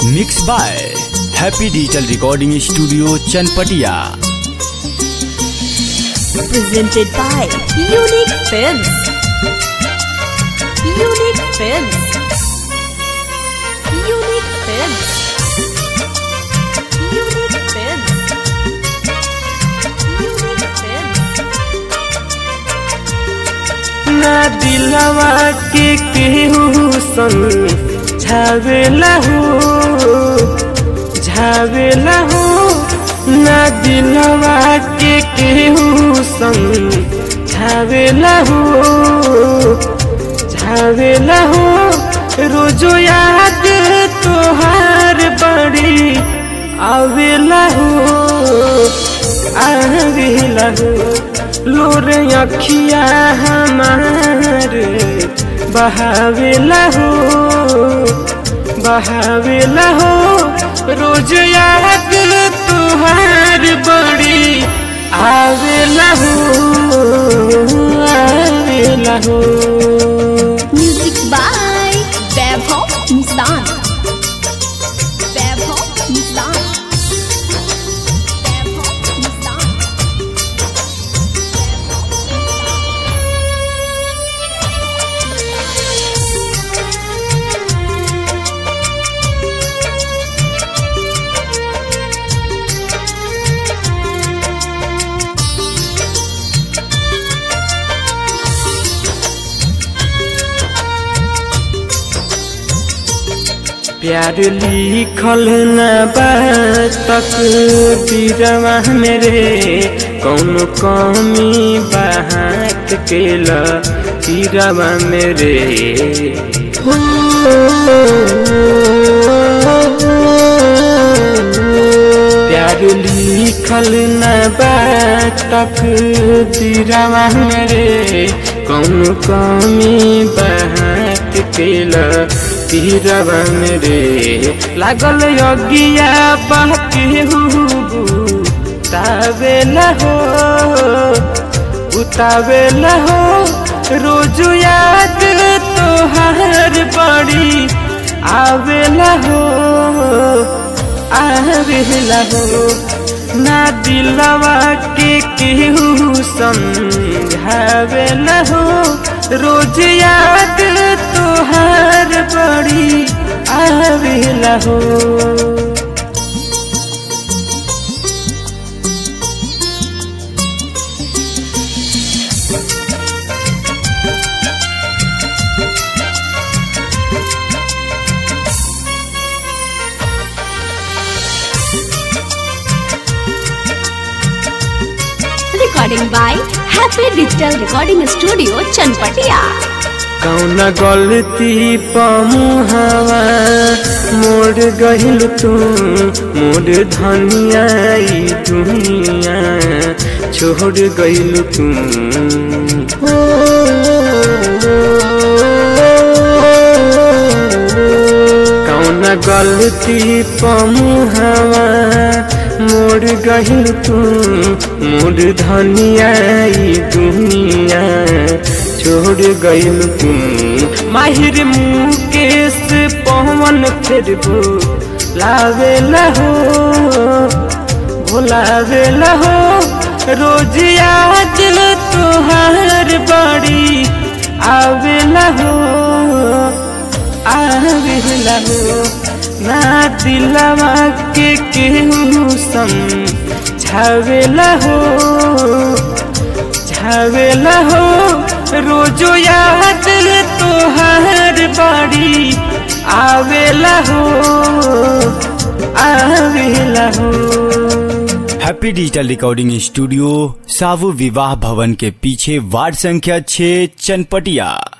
Mix by happy digital recording studio Chanpatia presented by Unique Films. Unique Films. Unique Films. Unique Films. Unique Films. ना दिलवा के केहू संग झावेला हो झावेला हो ना दिलवा के केहू संग झावेला हो झावेला हो रोजो याद तोहार बड़ी आवेला हो आवेला हो लोर अखिया हमार बहावेला हो बहावेला हो रोज याद तुहार बड़ी आवेला हो आवेला हो Music by Vaibhav Nissan. Vaibhav Nissan. Vaibhav Nissan. प्यार लिखल न तक बीरवा मेरे कौन कमी बात केल बीरवा मेरे हो प्यार लिखल न तक बीरवा मेरे कौन कमी बात केल तीरवा मेरे लागल यज्ञिया बाकी उतावेला हो उतावेला हो रोज याद तोहार बड़ी आवेला हो आवेला हो ना दिलवा के केहू समझावेला हो रोज याद तोहार बड़ी आवेला हो Recording by Happy Digital Recording Studio, Chanpatia. कौन गलती पमुहवा मोड़ गहिल तू मोड़ धनिया ई दुनिया छोड़ गइल तू कौन गलती पमुहवा मोड़ गहिल तू मोड़ धनिया ई दुनिया छोड़ गइल तू माहिर मुकेश पवन फिर लावेला हो भुलावेला हो रोज याद तुहार बड़ी आवेला हो आवेला हो ना दिलवा के केहू समझावेला हो झावेला हो रोजो याद तोहार बड़ी आवेला हो आवेला हो हैप्पी डिजिटल रिकॉर्डिंग स्टूडियो सावु विवाह भवन के पीछे वार्ड संख्या 6 चनपटिया